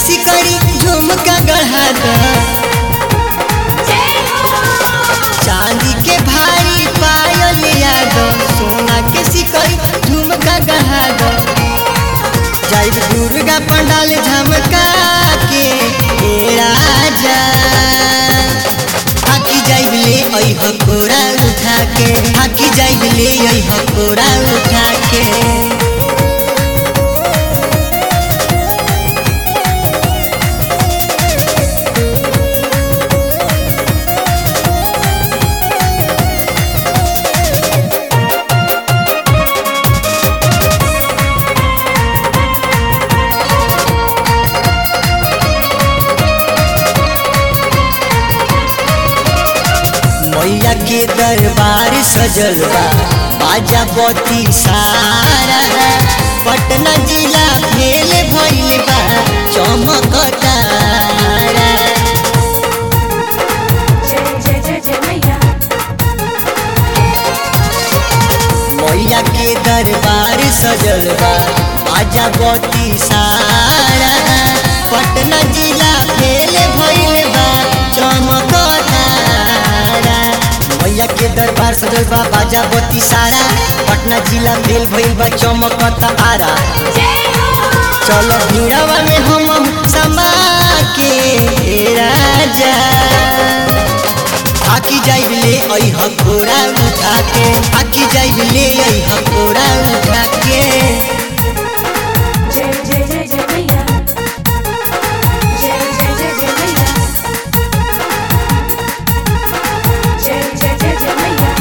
सिकड़ी झुमका गढ़ा द चांदी के भारी पायल याद सोना के सिकड़ी झुमका गढ़ा द जाइब दुर्गा पंडाल झमका के ए राजा हाकी जाइब ले आई हकोरा उठा के हाकी जाइब ले आई हकोरा उठा के मैया के दरबार सजल बा बाजा बती सारा पटना जिला फेल भइल बा चमकतारा जय जय जय मैया मैया के दरबार सजल बा बाजा बती सारा पटना जिला फेल भइल बा चमकतारा मैया के दरबार सजल बा बाजा बती सारा पटना जिला फेल भइल बा चमकतारा चलो भीड़वा में हम समा के ए राजा आकी जाइब ले आई हकोरा उठा के आकी जाइब ले आई हकोरा उठा के जय जय जय जय मैया जय जय जय जय मैया जय जय जय जय मैया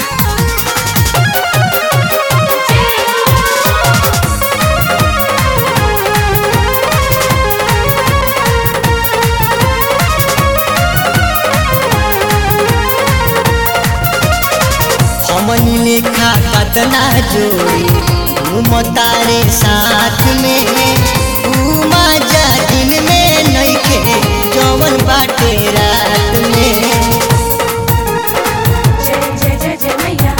हमनी लेखा कतना जोड़ी घूमतारे साथ में घूमा जा दिन में नइखे जवन बाटे रात में जय जय जय जय मैया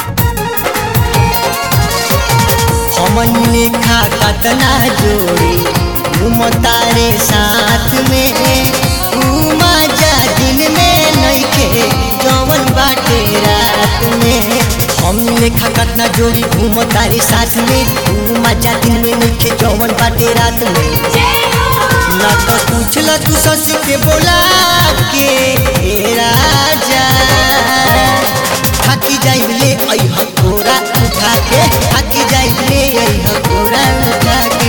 हमन लेखा कतना जोड़ी घूमतारे साथ में घूमा जा दिन में नइखे जवन बाटे रात में हम लेखा कतना जोड़ी घूमतारे साथ में घूमा जा दिन में नइखे जवन बाटे रात में ना तो पूछल तू सस के बोला के ए राजा हाकी जाइब ले आई हकोरा उठा के हाकी जाइब ले आई हकोरा उठा के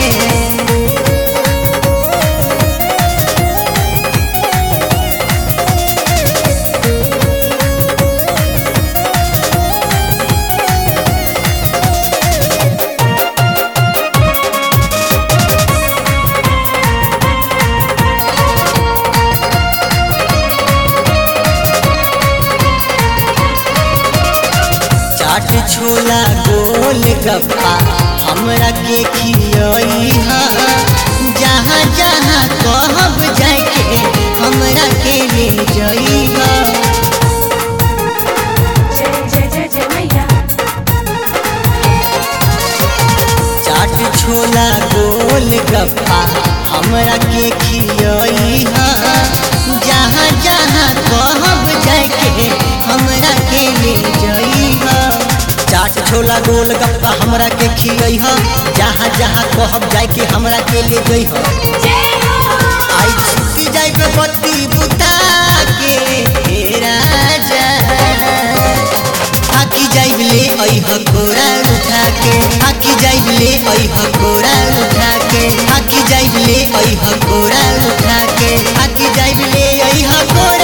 चाट छोला गोल गप्पा हमरा के खियई हा जहाँ जहाँ कहब जाके हमरा के ले जई हा जय जय जय जय मैया चाट छोला गोल गप्पा हमरा के खियई हा जहाँ जहाँ कहब जाके हमरा के ले जई हा चाट छोला गोल गप्पा हमरा के खियई हा जहाँ जहाँ कहब जाके हमरा के ले जई हा आई छुट्टी जाइबे बत्ती बुता के हे राजा आकी जाइब ले आई हकोरा उठा के आकी जाइब ले आई हकोरा उठा के आकी जाइब ले आई हकोरा उठा के आकी जाइब ले आई हकोरा